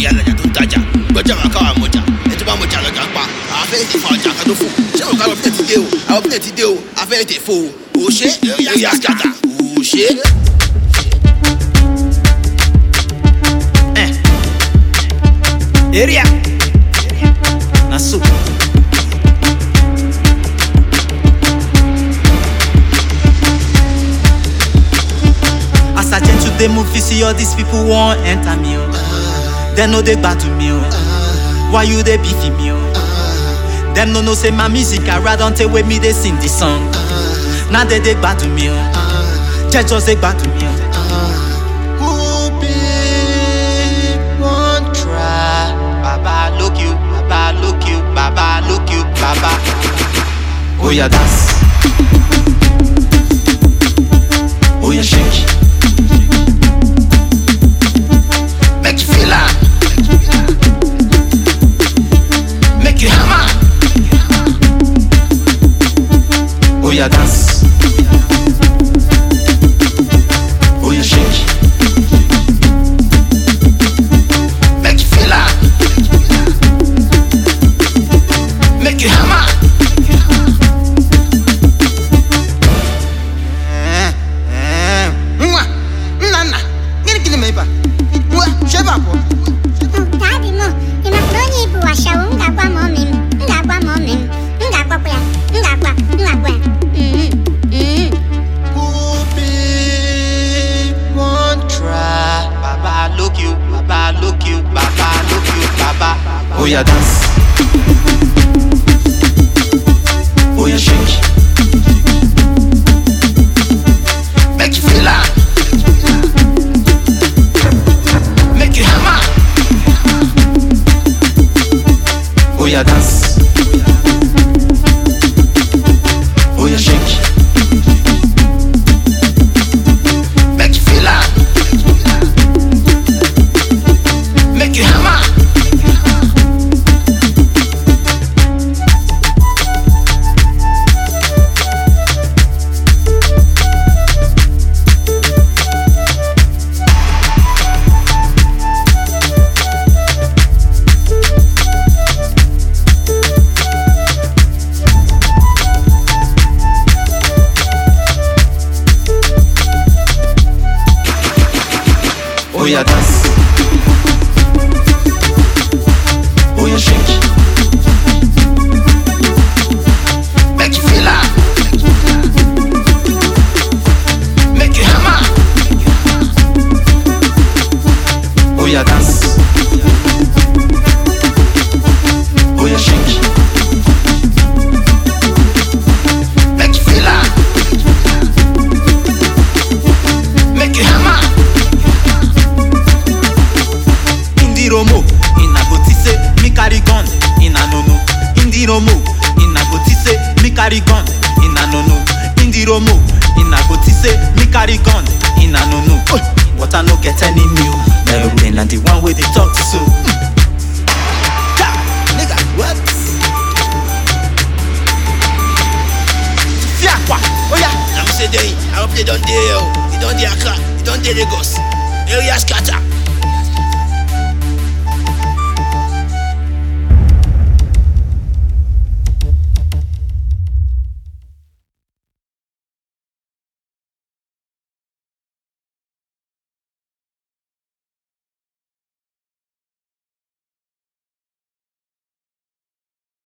ìyá alájà tó ń tajà gbọ́jà wà káwà mọ̀jà ẹ tó bá mọ̀jà lọ́jà pa àwọn afẹ́ ètè fa ọjà kan tó fò ṣé òkú àwọn bílẹ̀ ti dé o àwọn bílẹ̀ ti dé o afẹ́ ètè fò o ò ṣe eré àṣàtà ò ṣe. area na so. as i change to dey move you see all these people wan enter me o dem no dey gbadu me o why you dey beefy me o dem no know say my music ara don tey wey me dey sing the song na dem dey gbadu me o jẹ just dey gbadu me o. Who be wan try? Baba look you, Baba look you, Baba look you, Baba. Oh yeah, dance. Oh yeah, shake. make you feel am make you hammer Oh yeah, dance. Oh yeah, shake. make you feel am make you hammer. nwa nna nna gịnị gịnị ma ịba nwa chebe abụọ Daddy mo, ị mapụrụ onye ibu washawo m ga-agwa ma ọmị m m ga-agwa ma ọmị m m ga-agwakwa ya m ga-agwa m ga-agwa ya Mhm, mhm. Who be wan try? Baba look you, Baba look you, Baba look you, Baba. Oh yeah, dance. Oh yeah, shake. make you feel am make you hammer Oh yeah, dance. Oh yeah, shake. make you feel am make you hammer. Oh yeah, dance. Oh yeah, shake. make you feel am make you hammer Oh yeah, dance. Oh yeah, shake. make you feel am make you hammer Indi Romo, in a botise, me carry gun, in a no no. Indi Romo, in a botise, me carry gun, in a no no. Indi Romo, in a botise, me carry gun, in a no no. What I no get any new, aeroplane and the one way they talk to so. nigga what. Fiakwa, oh yeah. na me say dey i hope they don dey o e don dey accra e don dey lagos area scatter